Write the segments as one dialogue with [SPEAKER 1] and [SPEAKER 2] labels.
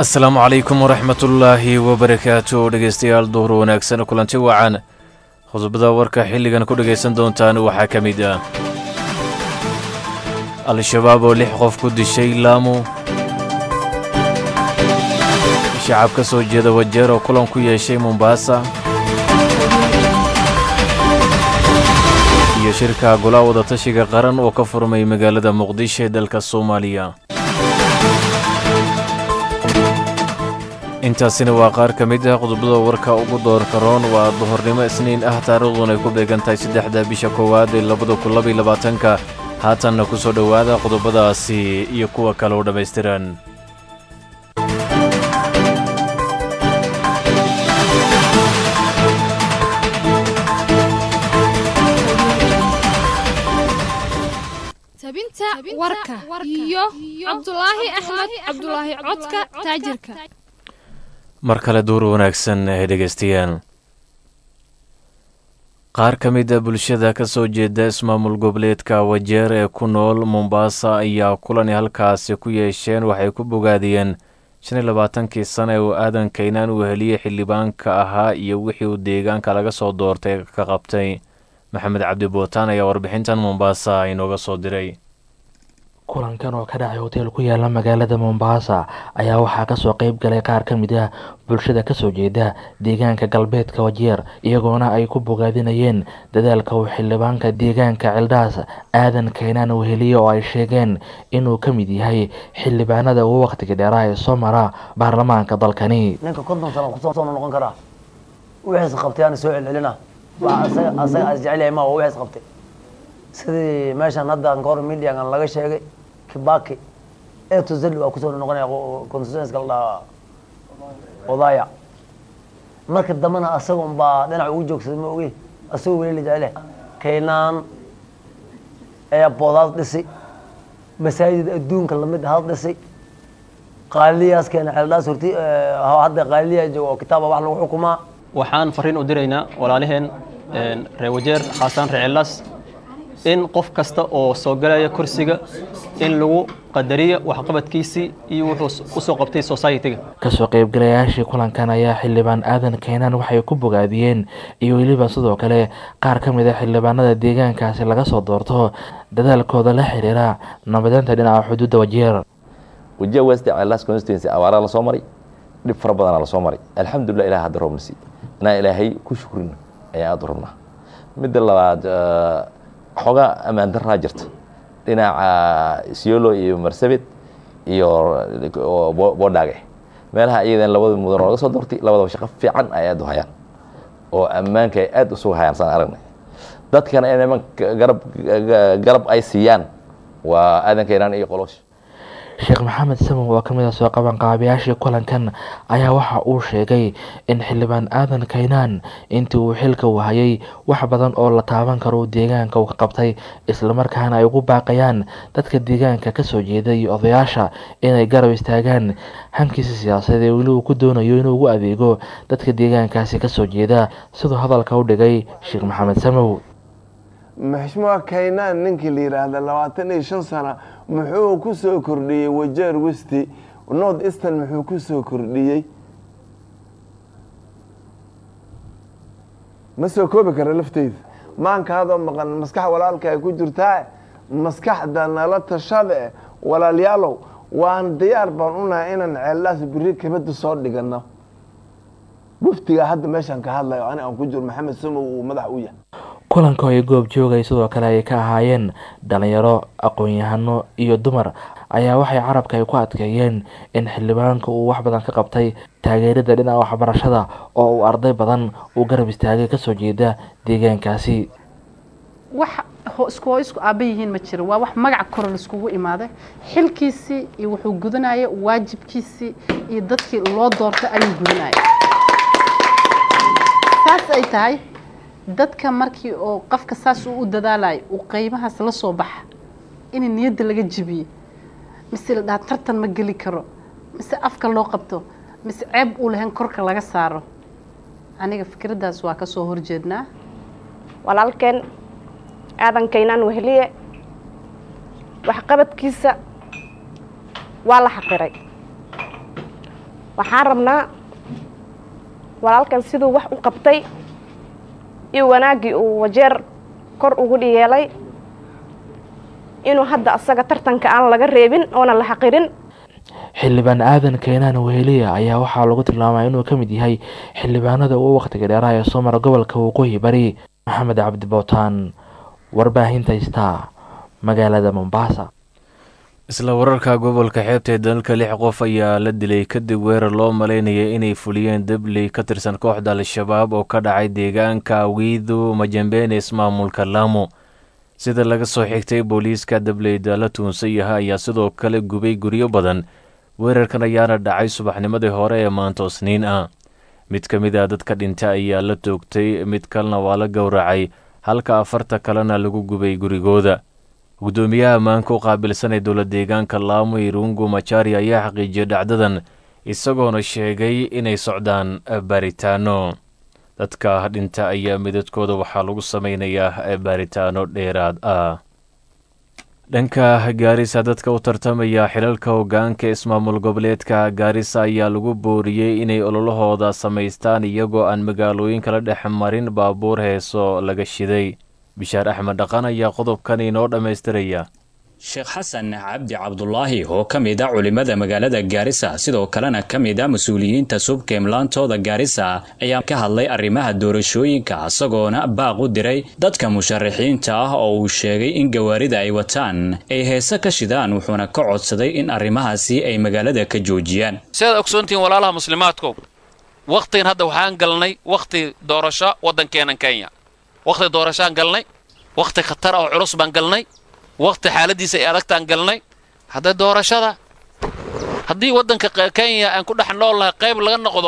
[SPEAKER 1] asalaamu calaykum waraxmatullaahi wabarakaatu dhegeystayaal duhur wanaagsan kulanti wacan qodobada warka xilligan ku dhegaysan doontaan waxaa ka mid ah al-shabaab oo lix qof ku dishay laamu shacab ka soo jeeda wajeer oo kulan ku yeeshay mombaasa iyo shirka golaha wadatashiga qaran oo ka furmay magaalada muqdisho ee dalka soomaaliya intaasina waa qaar ka mid ah qodobada warka ugu doorka roon waa duhornimo isniin ah taariikhdun ay ku beegan tahay saddexda bisha koowaad ee labada kun labaiy labaatanka haatanna ku soo dhowaada qodobadaasi iyo kuwa kale oo dhammaystiran
[SPEAKER 2] tabinta warka iyo cabdulaahi axmed cabdulaahi codka taajirka
[SPEAKER 1] mar kale duur wanaagsan ee dhegaystayaal qaar ka mid a bulshada ka soo jeeda ismaamul goboleedka wajeer ee ku nool mombaasa ayaa kulani halkaasi ku yeesheen waxay ku bogaadiyeen shan iyo labaatankii sana ee uu aadan kaynaan uu heliyey xildhibaanka ahaa iyo wixii uu deegaanka laga soo doortay ka qabtay maxamed cabdi bootaan ayaa warbixintan mombaasa inooga soo diray
[SPEAKER 3] kulankan oo ka dhacay hoteel ku yaala magaalada mombaasa ayaa waxaa kasoo qeyb galay qaar ka mid ah bulshada kasoo jeeda deegaanka galbeedka wajeer iyagoona ay ku bogaadinayeen dadaalka uu xildhibaanka deegaanka cildhaas aadan kaynaan uu heliye oo ay sheegeen inuu ka mid yahay xildhibaanada ugu waqtiga dheeraa ee soo mara baarlamaanka dalkani
[SPEAKER 4] ninka konton sano kusoo noqon karaa wixiis qabtay aan soo celcelina asaga as jecelyahay ma wixiis qabtay sidii meeshan hadda kahor mediagan laga sheegay kibaki eto zali waa kusoo noqonaya constituenska la dhahaa odaya marka dambena asaga un baa dhinac ugu joogsaday ma ogi asagoo weli la jecele kaynaan airport dhisi masaajid adduunka lamid had dhisi qaaliyaas keena ceeldhaas horti hadda qaaliyaa jooga oo kitaaba wax lagu xukumaa
[SPEAKER 5] waxaan fariin u diraynaa walaalaheen reer wajeer khaasaan reer ceeldhaas in qof kasta oo soo galaya kursiga in lagu qadariyo waxqabadkiisii iyo wuxuu usoo qabtay society-ga
[SPEAKER 3] kasoo qeybgalayaashii kulankan ayaa xildhibaan aadan kaynaan waxay ku bogaadiyeen iyo weliba sidoo kale qaar ka mid a xildhibaanada deegaankaasi laga soo doorto dadaalkooda la xiriira nabadeynta dhinaca xuduudda wajeer
[SPEAKER 6] wajiha west ceelas constituency awaaraa lasoo maray dhib fara badanaa lasoo maray alxamdulilah ilaah hadda roobna sii inaan ilaahay ku shukrino ayaan aada u rabnaa midda labaad xoogaa ammaan daraa jirta dhinaca siolo iyo marsabit iyo boodhaage meelaha iyadan labada mudan oo laga soo doortay labadaba shaqo fiican ay aad u hayaan oo ammaanka ay aad usugu hayaan saan aragnay dadkana in iman garab garab ay siiyaan waa aadan kaynaan iyo qoloosh
[SPEAKER 3] sheekh maxamed samow oo kamid a soo qabanqaabayaashii kulankan ayaa waxa uu sheegay in xildhibaan aadan kaynaan intii uu xilka u hayay wax badan oo la taaban karo deegaanka uu ka qabtay islamarkaana ay ugu baaqayaan dadka deegaanka kasoo jeeda iyo odayaasha inay garab istaagaan hankiisa siyaasadeed ee weli uu ku doonayo inuu ugu adeego dadka deegaankaasi kasoo jeeda siduu hadalka u dhigay sheekh maxamed samow
[SPEAKER 7] maxmuua kaynaan ninkii la yidhaahda labaatan iyo shan sana muxuu ku soo kordhiyey wajeer westi north eastern muxuu ku soo kordhiyey ma soo koobi kara lafteyda maankaadoo maqan maskax walaalka ay ku jirtaa maskaxda nala tashade walaalyaalow waan diyaar baan unahay inaan ceellaas beri kabada soo dhigano waftiga hadda meeshaan ka hadlayo ani aan ku jiro maxamed samow uu madax u yahay
[SPEAKER 3] kulanka oo ay goob joogay sidoo kale ay ka ahaayeen dhalinyaro aqoon-yahano iyo dumar ayaa waxay carabka ay ku adkeeyeen in xildhibaanka uu wax badan ka qabtay taageerada dhinaca waxbarashada oo uu arday badan uu garab istaagay kasoo jeeda deegaankaasi
[SPEAKER 8] wax isku hoo isku aaba yihiin ma jiro waa wax magac koro laiskugu imaaday xilkiisii iyo wuxuu gudanaya waajibkiisii iyo dadkii loo doortay ayuu gudanaya saas ay tahay dadka markii oo qofka saas uu u dadaalayo uu qeymahaas la soo baxa in niyadda laga jibiyo mise la dhaha tartan ma geli karo mise afka loo qabto mise ceeb uu lahayn korka laga saaro aniga fikraddaas waa ka soo horjeednaa
[SPEAKER 9] walaalkeen aadan kaynaan weheliye waxqabadkiisa waa la xaqiray waxaan rabnaa walaalkan siduu wax u qabtay iyo wanaaggii uu wajeer kor ugu dhiyeelay inuu hadda asaga tartanka aan laga reebin oona la xaqirin
[SPEAKER 3] xildhibaan aadan keenaan weheliya ayaa waxaa lagu tilmaamay inuu ka mid yahay xildhibaanada ugu wakhtiga dheeraha ee soo mara gobolka waqooyi bari maxamed cabdi bootaan warbaahinta star magaalada mombasa
[SPEAKER 1] isla wararka gobolka xeebta ee dalalka lix qof ayaa la dilay kadib weerar loo malaynayay inay fuliyeen dabley ka tirsan kooxda al-shabaab oo ka dhacay deegaanka wiidu majambeene ismaamulka laamo sida laga soo xigtay booliiska dableyda la tuunsan yahay ayaa sidoo kale gubay guryo badan weerarkan ayaana dhacay subaxnimadii hore ee maanta isniin ah mid ka mid a dadka dhinta ayaa la toogtay mid kalena waa la gowracay halka afarta kalena lagu gubay gurigooda guddoomiyaha ammaanka u qaabilsanay dowla deegaanka laamo irungu machari ayaa xaqiijiyay dhacdadan isagoona sheegay inay socdaan baaritaano dadka dhinta ayaa midadkooda waxaa lagu sameynayaa baaritaano dheeraad ah dhanka gaarisa dadka u tartamaya xilalka hoggaanka ismaamul goboleedka gaarisa ayaa lagu booriyey inay ololahooda samaystaan iyagoo aan magaalooyinka la dhex marin baabuur heeso laga shiday bishaar axmed dhaqan ayaa qodobkan inoo dhammaystiraya
[SPEAKER 10] sheekh xasan cabdi cabdulaahi oo ka mid a culimmada magaalada gaarisa sidoo kalena ka mid a mas-uuliyiinta subkeemlaantooda gaarisa ayaa ka hadlay arrimaha doorashooyinka isagoona baaq u diray dadka musharaxiinta ah oo uu sheegay in gawaarida ay wataan ay heese ka shidaan wuxuuna ka codsaday in arrimahaasi ay magaalada ka joojiyaan
[SPEAKER 11] sidaad ogsoontihiin walaalaha muslimaadkow wakhtigan hadda waxaan galnay wakhti doorasho waddankeenan kenya wakhti doorashaan galnay wakhti khatar oo culus baan galnay wakhti xaaladiisa ay adagtaan galnay hadda doorashada haddii waddanka kenya aan ku dhex nool lahay qayb laga noqdo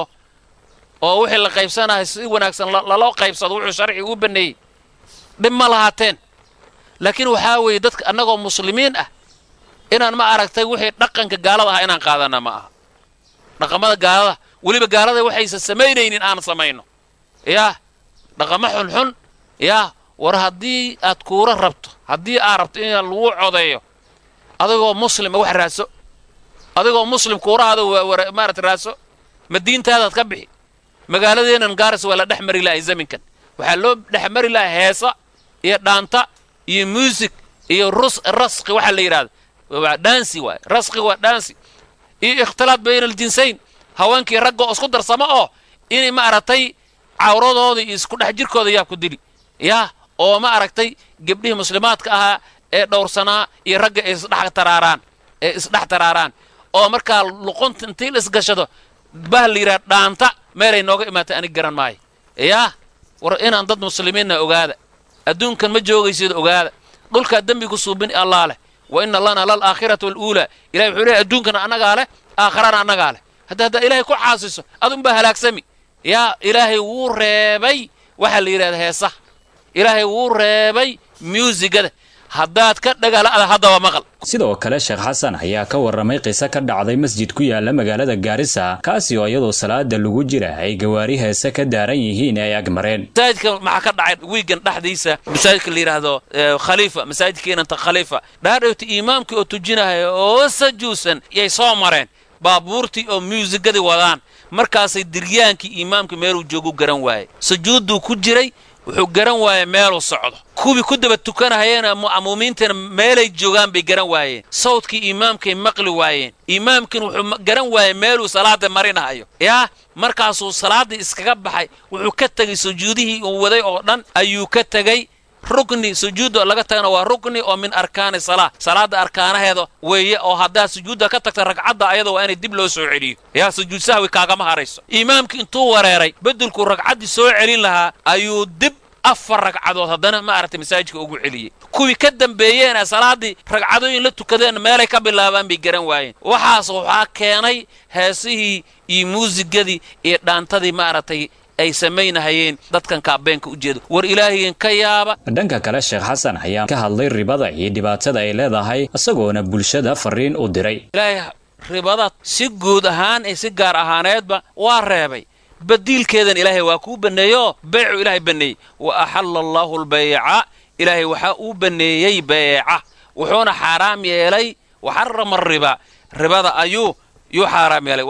[SPEAKER 11] oo wixii la qaybsanahay si wanaagsan laloo qaybsado wuxuu sharci uu baneeyey dhib ma lahaateen laakiin waxaa weeye dadka annagoo muslimiin ah inaan ma aragtay wixii dhaqanka gaalada ah inaan qaadana ma aha dhaqamada gaalada weliba gaalada waxaysan samaynaynin aan samayno yaa dhaqamo xunxun yaa war haddii aad kuura rabto haddii aad rabto in lagu codeeyo adigoo muslima wax raaso adigoo muslim kuurahaada maarata raaso ma diintaadaad ka bixi magaaladeennan gaaris waa la dhex mari lahay zaminkan waxaa loo dhex mari lahay heesa iyo dhaanta iyo muusig iyo rus rasqi waxaa la yidhahda waa dhaansi waay rasqi waa dhaansi iyo ikhtilaad bayna aljinsayn haweenkii ragga oo isku darsamo oo inay ma aragtay cawradooda iyo isku dhex jirkooda yaa ku dili yaa oo ma aragtay gebdhihii muslimaadka ahaa ee dhowrsanaa iyo ragga ay isdhex taraaraan ee isdhex taraaraan oo markaa luqunta intii la isgashado bah la yidhaha dhaanta meelay nooga imaatay anig garan maayo yaa war inaan dad muslimiinna ogaada adduunkan ma joogaysid ogaada dhulkaa dembigu suubin allaa leh wa ina lana lal aakhirata waluulaa ilahay wuxuu leehay adduunkana annagaa leh aakharana annagaa leh hadda haddaa ilaahay ku caasiso adunbaa halaagsami yaa ilaahay wuu reebay waxaa la yidhahda heesaha ilaahay wuu reebay muusigada haddaad ka dhagaala'da haddaba maqal
[SPEAKER 10] sidoo kale sheekh xasan ayaa ka warramay qiso ka dhacday masjid ku yaala magaalada gaarisa kaasi oo iyadoo salaada lagu jira ay gawaari heese ka daaran yihiin ay agmareen
[SPEAKER 11] masaajidka maxaa ka dhacay wiigan dhexdiisa masaajidka la yidhaahdo khaliifa masaajidkeenanta khaliifa dhaadhowta imaamkii oo tujinaya oo sajuusan yay soo mareen baabuurtii oo muusigadii wadaan markaasay diryaankii imaamka meeluu joogu garan waayey sujuudduu ku jiray wuxuu garan waayey meeluu socdo kuwii ku daba tukanahayeena mu'amuumiintana meelay joogaan bay garan waayeen sawdkii imaamkay maqli waayeen imaamkin wuxuu garan waayey meeluu salaada marinahayo yaa markaasuu salaaddii iskaga baxay wuxuu ka tegey sujuudihii uu waday oo dhan ayuu ka tegey rukni sujuudda laga tagana waa rukni oo min arkaani salaa salaada arkaanaheeda weeye oo haddaad sujuudda ka tagta ragcadda ayada waa inay dib loo soo celiyo yaa sujuud sahwi kaagama harayso imaamkii intuu wareeray beddelkuu ragcaddii soo celin lahaa ayuu dib afar ragcadood haddana ma aragtay masaajidka ugu celiyey kuwii ka dambeeyeena salaaddii ragcadooyin la tukadeen meelay ka bilaabaan bay garan waayeen waxaas waxaa keenay heesihii iyo muusigadii iyo dhaantadii ma aragtay ay samaynahayeen dadkan kaabeenka u jeedo war ilaahayen ka yaaba
[SPEAKER 10] dhanka kale sheekh xasan ayaa ka hadlay ribada iyo dhibaatada ay leedahay isagoona bulshada fariin u diray
[SPEAKER 11] ilaahay ribada si guud ahaan iyo si gaar ahaaneedba waa reebay badiilkeedan ilaahay waa kuu banneeyeoo beecu ilaahay banneeyey wa axalla allaahu albayca ilaahay waxaa uu banneeyey beeca wuxuuna xaaraam yeelay waxarama riba ribada ayuu yuu xaaraam yeelay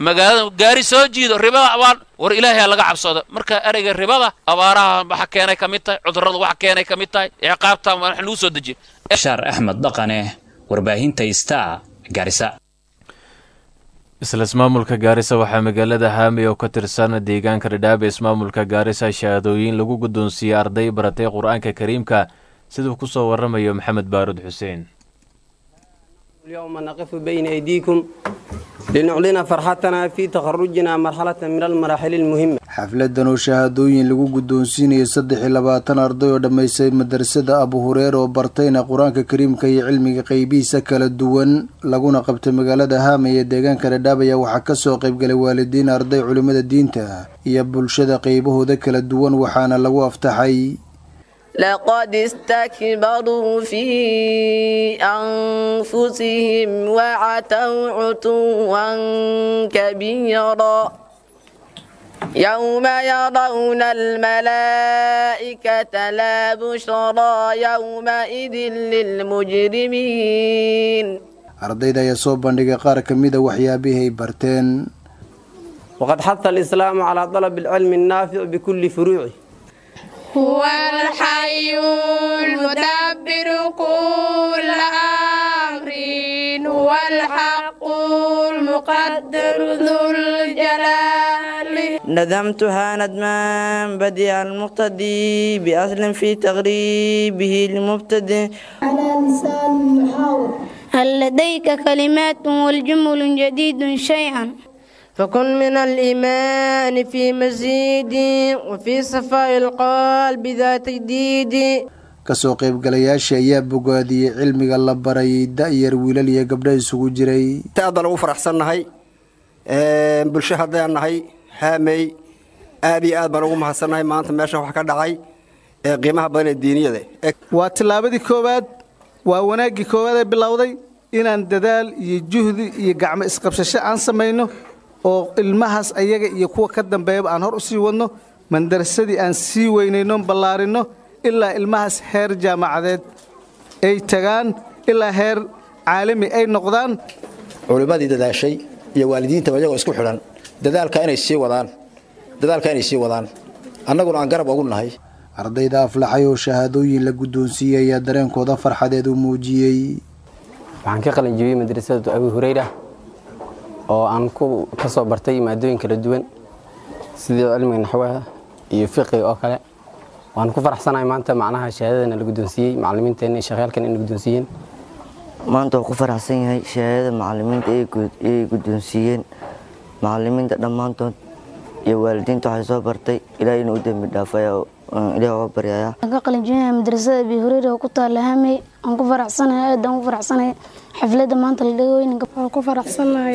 [SPEAKER 11] magaalada gaari soo jiido ribada abaan war ilaahay ha laga cabsado marka ereyga ribada abaaraha waxa keenay ka mid tahay cudurrada waxa keenay ka mid tahay ciqaabta wax lagu soo dejiye
[SPEAKER 10] bashaar axmed dhaqane warbaahinta star gaarisa
[SPEAKER 1] isla ismaamulka gaarisa waxaa magaalada haami oo ka tirsan deegaanka dhadhaab ee ismaamulka gaarisa shahaadooyin lagu guddoonsiiyey arday baratay qur-aanka kariimka siduu ku soo warramayo maxamed baarud xuseen
[SPEAKER 12] اليوم نقف بين أيديكم لنعلن فرحتنا في تخرجنا مرحلة من المراحل المهمة
[SPEAKER 13] xafladan oo shahaadooyin lagu guddoonsiinayay saddex iyo labaatan arday oo dhammaystay madrasada abu hureer oo bartayna qur-aanka kariimka iyo cilmiga qeybihiisa kala duwan laguna qabtay magaalada haamay ee deegaanka dhadhaab ayaa waxaa kasoo qaybgalay waalidiin arday culimmada diinta iyo bulshada qeybahooda kala duwan waxaana lagu aftaxay
[SPEAKER 14] لقد استكبروا في أنفسهم وعتوا عتوا كبيرا يوم يرون الملائكة لا بشرى يومئذ للمجرمين
[SPEAKER 13] ardayda ayaa soo bandhigay qaar ka mida waxyaabihii ay barteen
[SPEAKER 12] وقد حث الإسلام على طلب العلم النافع بكل فروعه
[SPEAKER 2] هو الحي المدبر كل أمر هو الحق المقدر ذو الجلال
[SPEAKER 15] ندمتها ندما بديع المقتدي بأصل في تغريبه المبتدئ
[SPEAKER 16] على لسان المحاور هل لديك كلمات والجمل جديد شيئا
[SPEAKER 12] فكن من الإيمان في مزيد وفي صفاء القلب ذات جديد
[SPEAKER 13] kasoo qaybgalayaasha ayaa bogaadiyey cilmiga la barayay da-yar wiilal iyo gabdho isugu jiray
[SPEAKER 17] aadaan ugu faraxsannahay bulsho haddaan nahay haamey aad iyo aad baan ugu mahadsannahay maanta meesha wax ka dhacay ee qiimaha badan ee diiniyada
[SPEAKER 18] waa tillaabadii koowaad waa wanaaggii koowaad ee bilowday inaan dadaal iyo juhdi iyo gacmo isqabsasho aan samayno oo ilmahaas ayaga iyo kuwa ka dambeeyaba aan hor u sii wadno mandarasadii aan sii weynayno ballaarinno ilaa ilmahaas heer jaamacadeed ay tagaan ilaa heer caalami ay noqdaan
[SPEAKER 19] culimmadii dadaashay iyo waalidiintaba iyagoo isku xidhan dadaalka inay sii wadaan dadaalka inay sii wadaan annaguna aan garab ugu nahay
[SPEAKER 13] ardayda aflaxay oo shahaadooyin la guddoonsiiyey ayaa dareenkooda farxadeed u muujiyey
[SPEAKER 20] waxaan ka qalin jebiyey madrasada abu hureyra oo aan ka soo bartay maadooyin kala duwan sidii cilmiga naxwaha iyo fiqiga oo kale waan ku faraxsanahay maanta macnaha shahaadadana la guddoonsiiyey macallimiinteena iyo shaqyaalkan in la guddoonsiiyeen
[SPEAKER 15] maanta waan ku faraxsan yahay shahaadada macallimiinta ay guddoonsiiyeen macallimiinta dhammaantood iyo waalidiinta waxay soo bartay ilaahay inuu u dembi dhaafaya ilaah waa baryayaa
[SPEAKER 16] ka qalinjinaya madrasada abi hureyra oo ku taala hamey aan ku faraxsanahay aad aan ku faraxsanahay xafladda maanta la dhigo weyn
[SPEAKER 2] waan ku faraxsanahay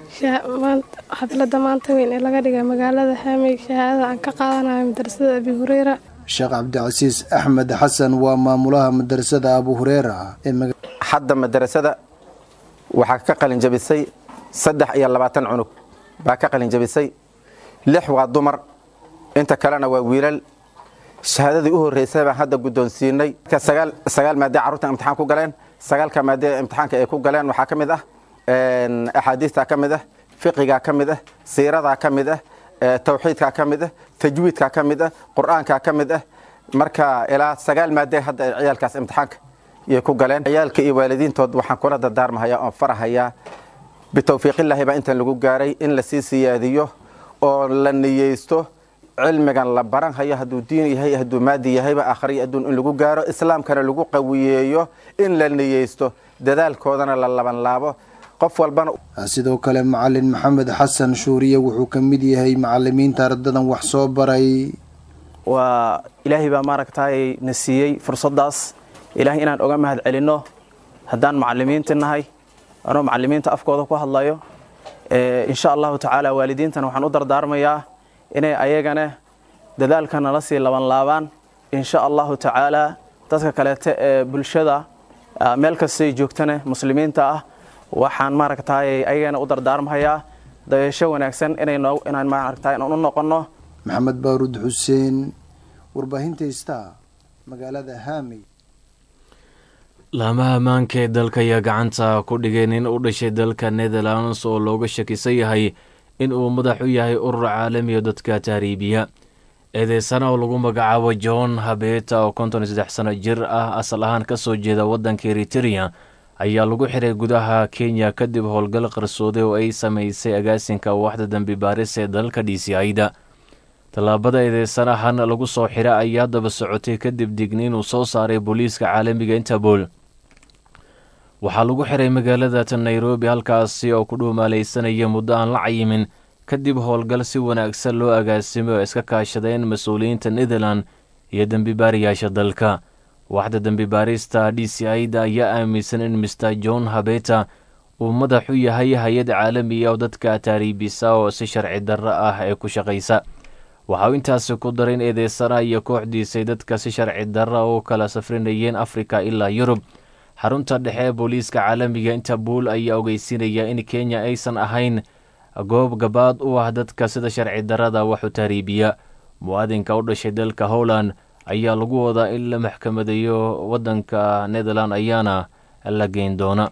[SPEAKER 2] xafladda maanta weyn ee laga dhigay magaalada hamey shahaadada aan ka qaadanayo madrasada abi hureyra
[SPEAKER 13] sheekh cabdicasiis axmed xasan waa maamulaha madrasada abu hureera
[SPEAKER 21] hadda madrasada waxaa ka qalin jabisay saddex iyo labaatan cunug baa ka qalin jabisay lix waa dumar inta kalena waa wiilal shahaadadii u horreysay baan hadda guddoonsiinay sagaal maadee carruurta imtixaan ku galeen sagaalka maadee imtixaanka ay ku galeen waxaa ka mid ah axaadiistaa ka mid ah fiqigaa ka mid ah siiradaa ka mid ah tawxiidkaa ka mid ah tajwiidkaa ka mid ah qur'aankaa ka mid ah marka ilaa sagaal maadee hadda ay ciyaalkaas imtixaanka yay ku galeen ciyaalka iyo waalidiintood waxaan kula dardaarmahayaa oon farahayaa bitawfiiqillaahi baa intan lagu gaaray in lasii siyaadiyo oo la niyeysto cilmigan la baran hayo hadduu diin yahay hadduu maadi yahayba aakhriyo adduun in lagu gaaro islaamkana lagu qawiyeeyo in la niyeysto dadaalkoodana la labanlaabo qof walbana
[SPEAKER 13] sidoo kale macalin maxamed xasan shuuriye wuxuu ka mid yahay macalimiinta ardadan wax soo baray
[SPEAKER 22] waa ilaahay baa maaragtay na siiyey fursaddaas ilaahay inaan oga mahad celinno haddaan macalimiinta nahay anoo macalimiinta afkooda ku hadlayo insha allahu tacaala waalidiintana waxaan u dardaarmayaa inay ayagana dadaalka nala sii laban laabaan insha allahu tacaala dadka kaleete ee bulshada meel kastay joogtana muslimiinta ah waxaan maaragtay ayagana u dardaarmahayaa dayasho wanaagsan inaan maaragtay inaan u noqonno
[SPEAKER 13] maxamed baaruud xuseen warbaahinta star magaalada haamey
[SPEAKER 1] laamaha ammaanka ee dalka ayaa gacanta ku dhigay nin u dhashay dalka netherlands oo looga shakisan yahay in uu madax u yahay urur caalami oo dadka tahriibiya eedeysana oo lagu magacaabo john habeta oo konton iyo saddex sano jir ah asal ahaan ka soo jeeda waddanka eritereya ayaa lagu xiray gudaha kenya kadib howlgal qarsooday oo ay samaysay agaasinka waaxda dembi baaris ee dalalka d c i-da tallaabada eedeysanahan lagu soo xira ayaa daba socotay kadib digniin uu soo saaray booliiska caalamiga interpol waxaa lagu xiray magaalada nairobi halkaasi oo ku dhuumaalaysanaya muddo aan la cayimin kadib howlgal si wanaagsan loo agaasimay oo iska kaashadeen mas-uuliyiinta netherland iyo dembibaarayaasha dalka waaxda dembibaarista d c i-da ayaa aaminsan in master john habeta uu madax u yahay hay-ad caalamiya oo dadka taariibisa oo si sharci darro ah ee ku shaqaysa waxa uu intaasi ku daray in eedeysanaha iyo kooxdiisay dadka si sharci darra u kala safrinayeen afrika ilaa yurub xarunta dhexe ee booliiska caalamiga interpol ayaa ogeysinaya in kenya aysan ahayn goob gabaad u ah dadka sida sharci darrada wax u tahriibiya mu-aadinka u dhashay dalka howland ayaa lagu wadaa in la maxkamadeeyo waddanka netherland ayaana la geyn doona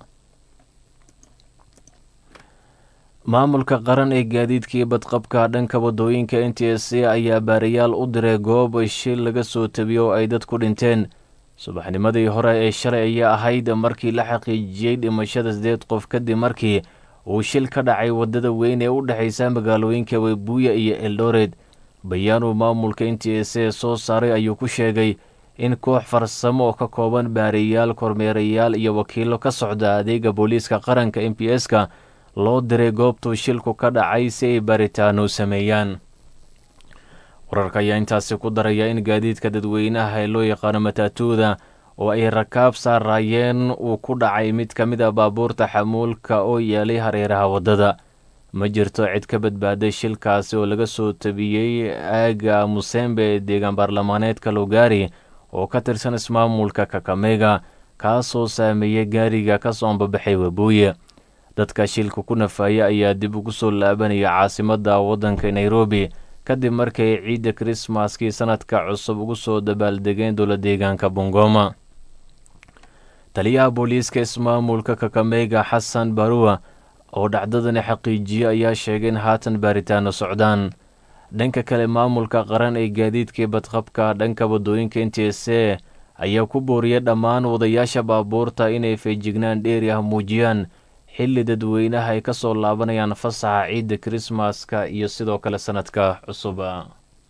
[SPEAKER 1] maamulka qaran ee gaadiidkii badqabka dhanka waddooyinka n t s a ayaa baarayaal u diray goob shil laga soo tabiyo oo ay dadku dhinteen subaxnimadii hore ee shalay ayaa ahayd markii la xaqiijiyey dhimashada sideed qof kadib markii uu shil ka dhacay waddada weyn ee u dhexaysa magaalooyinka webuuya iyo eldored bayaanuu maamulka n t s a soo saaray ayuu ku sheegay in koox farsamo oo ka kooban baarayaal kormeerayaal iyo wakiilo ka socda adeega booliiska qaranka m p s-ka loo diray goobtuu shilku ka dhacay si ay baaritaano sameeyaan wararka ayaa intaasi ku daraya in gaadiidka dadweynaha ee loo yaqaano mataatuuda oo ay rakaab saaraayeen uu ku dhacay mid ka mid a baabuurta xamuulka oo yeelay hareeraha waddada ma jirto cid ka badbaaday shilkaasi oo laga soo tabiyey aaga musembe ee deegaan baarlamaaneedka lugari oo ka tirsan ismaamulka kakamega kaasoo saameeyey gaariga ka soo ambabaxay webuuye dadka shilka ku nafaaya ayaa dib ugu soo laabanaya caasimadda waddanka nairobi kadib markay ciidda krismaskii sanadka cusub ugu soo dabaaldegeen dowla deegaanka bungoma taliyaha booliiska ismaamulka kakameyga xasan baruwa oo dhacdadani xaqiijiye ayaa sheegay in haatan baaritaano socdaan dhanka kale maamulka qaran ee gaadiidkii badqabka dhanka waddooyinka n t s a ayaa ku booriyay dhammaan wadayaasha baabuurta inay feejignaan dheeri ah muujiyaan xilli dadweynaha ay ka soo laabanayaan fasaxa ciidda krismaska iyo sidoo kale sanadka cusuba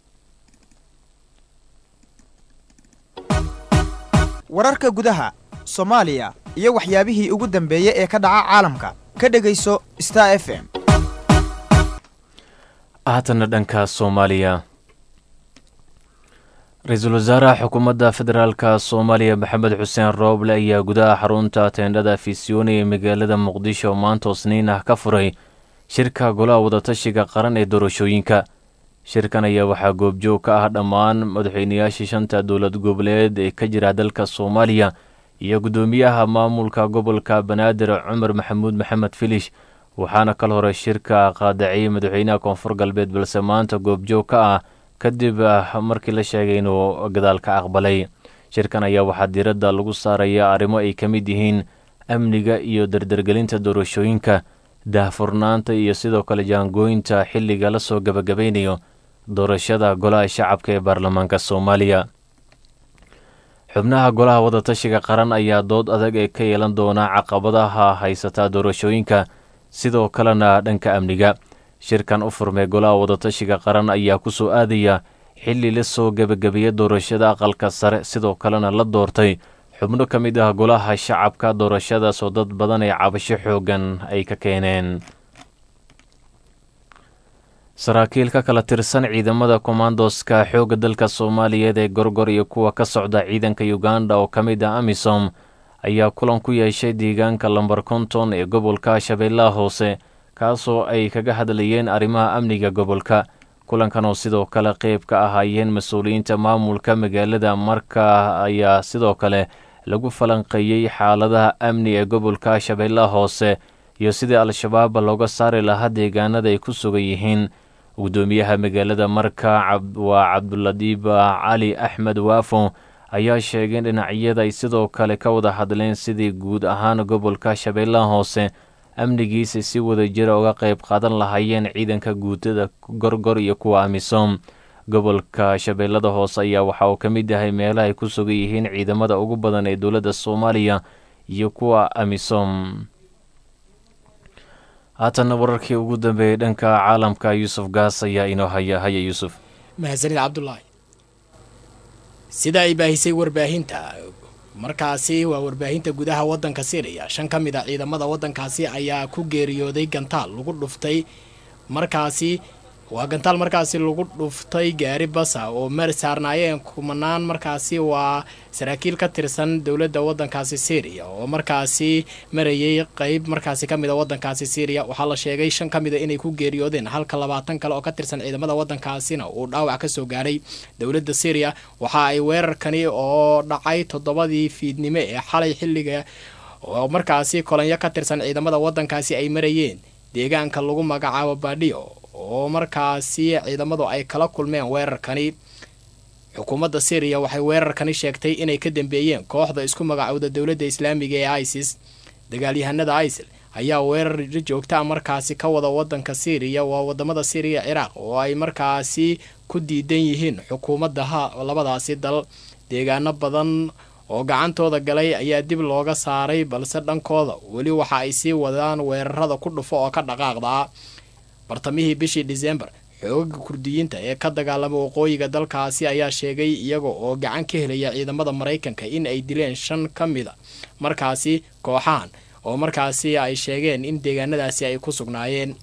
[SPEAKER 4] wararka gudaha soomaaliya iyo waxyaabihii ugu dambeeyey ee ka dhaca caalamka ka dhegayso star f m
[SPEAKER 1] haatanna dhanka soomaaliya ra-iisul wasaaraha xukuumadda federaalka soomaaliya maxamed xuseen rooble ayaa gudaha xarunta teendhada fisiooni ee magaalada muqdisho maanta isniin ah ka furay shirka golaha wadatashiga qaran ee doorashooyinka shirkan ayaa waxaa goobjoog ka ah dhammaan madaxweynayaashii shanta dowlad goboleed ee ka jira dalka soomaaliya iyo guddoomiyaha maamulka gobolka banaadir cumar maxamuud maxamed filish waxaana kal hore shirka qaadaciyey madaxweynaha koonfur galbeed balse maanta goobjoog ka ah kadib markii la sheegay inuu gadaal ka aqbalay shirkan ayaa waxaa diiradda lagu saaraya arrimo ay ka mid yihiin amniga iyo dardargelinta doorashooyinka daahfurnaanta iyo sidoo kale jaangooyinta xilliga la soo gabagabaynayo doorashada golaha shacabka ee baarlamaanka soomaaliya xubnaha golaha wadatashiga qaran ayaa dood adag ee ka yeelan doona caqabadaha haysataa doorashooyinka sidoo kalena dhanka amniga shirkan u furmay golaha wadatashiga qaran ayaa ku soo aadaya xilli la soo gebagabeeyey doorashada aqalka sare sidoo kalena la doortay xubno ka mid ah golaha shacabka doorashadaasoo dad badan ee cabasho xooggan ay ka keeneen saraakiil ka kala tirsan ciidamada kommandoska xoogga dalka soomaaliyeed ee gorgor iyo kuwa ka socda ciidanka uganda oo ka mid ah amisom ayaa kulan ku yeeshay deegaanka lambar konton ee gobolka shabeellaha hoose kaasoo ay kaga hadlayeen arrimaha amniga gobolka kulankan oo sidoo kale qeyb ka ahaayeen mas-uuliyiinta maamulka magaalada marka ayaa sidoo kale lagu falanqeeyey xaaladaha amni ee gobolka shabeellaha hoose iyo sidii al-shabaab looga saari lahaa deegaanada ay ku sugan yihiin guddoomiyaha magaalada marka waa cabduladiib cali axmed waafo ayaa sheegeen dhinacyada ay sidoo kale ka wada hadleen sidii guud ahaan gobolka shabeellaha hoose amnigiisa si wadajira uga qayb qaadan lahaayeen ciidanka guutada gorgor iyo kuwa amisom gobolka shabeellada hoose ayaa waxa uu ka mid yahay meelaha ay ku sugan yihiin ciidamada ugu badan ee dowladda soomaaliya iyo kuwa amisom haatanna wararkii ugu dambeeyey dhanka caalamka yuusuf gaas ayaa inoo haya haya yuusuf
[SPEAKER 5] mahadsanid cabdulaahi sida ay baahisay warbaahinta markaasi waa warbaahinta gudaha waddanka syriya shan ka mid a ciidamada waddankaasi ayaa ku geeriyooday gantaal lagu dhuftay markaasi waa gantaal markaasi lagu dhuftay gaari basa oo mar saarnaayeen kumanaan markaasi waa saraakiil ka tirsan dowladda waddankaasi syriya oo markaasi marayay qeyb markaasi ka mid a waddankaasi syriya waxaa la sheegay shan ka mid a inay ku geeriyoodeen halka labaatan kale oo ka tirsan ciidamada waddankaasina uu dhaawac ka soo gaadhay dowladda syriya waxa ay weerarkani oo dhacay toddobadii fiidnimo ee xalay xilliga oo markaasi kolonyo ka tirsan ciidamada waddankaasi ay marayeen deegaanka lagu magacaabo baadhiyo oo markaasi ciidamadu ay kala kulmeen weerarkani xukuumadda syriya waxay weerarkani sheegtay inay ka dambeeyeen kooxda isku magacowda dowladda islaamiga ee isis dagaalyahanada isil ayaa weerar joogtaa markaasi ka wada wadanka syriya waa wadamada syriya ciraaq oo ay markaasi ku diidan yihiin xukuumadaha labadaasi dal deegaano badan oo gacantooda galay ayaa dib looga saaray balse dhankooda weli waxa ay sii wadaan weerarada ku dhufo oo ka dhaqaaqdaa bartamihii bishii disembar xoogaga kurdiyiinta ee ka dagaalama waqooyiga dalkaasi ayaa sheegay iyaga oo gacan ka helaya ciidamada maraykanka in ay dileen shan ka mida markaasi kooxahan oo markaasi ay sheegeen in deegaanadaasi ay ku sugnaayeen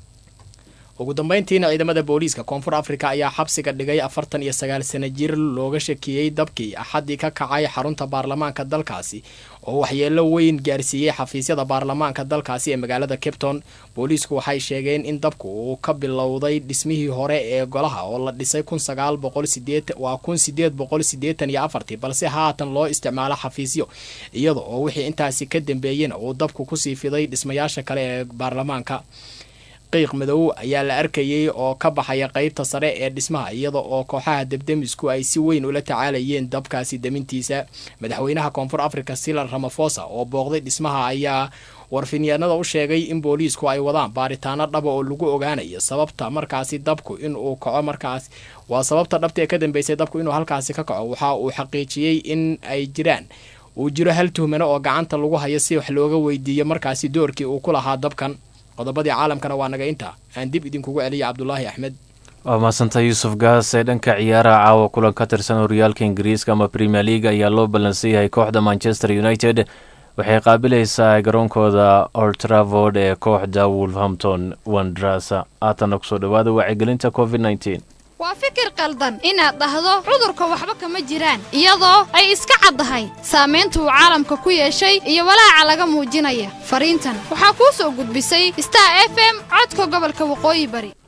[SPEAKER 5] ugu dambeyntiina ciidamada booliiska koonfur afrika ayaa xabsiga dhigay afartan iyo sagaal sana jir looga shakiyey dabkii axaddii ka kacay xarunta baarlamaanka dalkaasi oo waxyeelo weyn gaarsiiyey xafiisyada baarlamaanka dalkaasi ee magaalada capton booliisku waxay sheegeen in dabku uu ka bilowday dhismihii hore ee golaha oo la dhisay kun sagaal boqol sideetan waa kun sideed boqol siddeetan iyo afartii balse haatan loo isticmaalo xafiisyo iyada oo wixii intaasi ka dambeeyena uu dabku kusii fiday dhismayaasha kale ee baarlamaanka qiiq madow ayaa la arkayay oo ka baxaya qeybta sare ee dhismaha iyada oo kooxaha debdemisku ay si weyn ula tacaalayeen dabkaasi demintiisa madaxweynaha koonfur africa silan ramafosa oo booqday dhismaha ayaa warfinyaanada u sheegay in booliisku ay wadaan baaritaano dhaba oo lagu ogaanayo sababta markaasi dabku inuu kaco markaas waa sababta dhabta ee ka dambeysay dabku inuu halkaasi ka kaco waxa uu xaqiijiyey in ay jiraan uu jiro hal tuhmano oo gacanta lagu hayo si wax looga weydiiyo markaasi doorkii uu ku lahaa dabkan qodobadii caalamkana waa naga intaa aan dib idinkugu celiya cabdulaahi axmed
[SPEAKER 1] waa mahadsantay yuusuf gaas ee dhanka ciyaaraha caawa kulan ka tirsan horyaalka ingiriiska ama premier league ayaa loo ballansan yahay kooxda manchester united waxay qaabilaysaa garoonkooda oltravord ee kooxda wolverhampton wandrasa haatanna kusoo dhawaada wacyigelinta covid nteen
[SPEAKER 6] waa fikir qaldan inaad dhahdo cudurka waxba kama jiraan iyadoo ay iska caddahay saamaynta uu caalamka ku yeeshay iyo walaaca laga muujinaya fariintan waxaa kuu soo gudbisay star f m codka gobolka waqooyi bari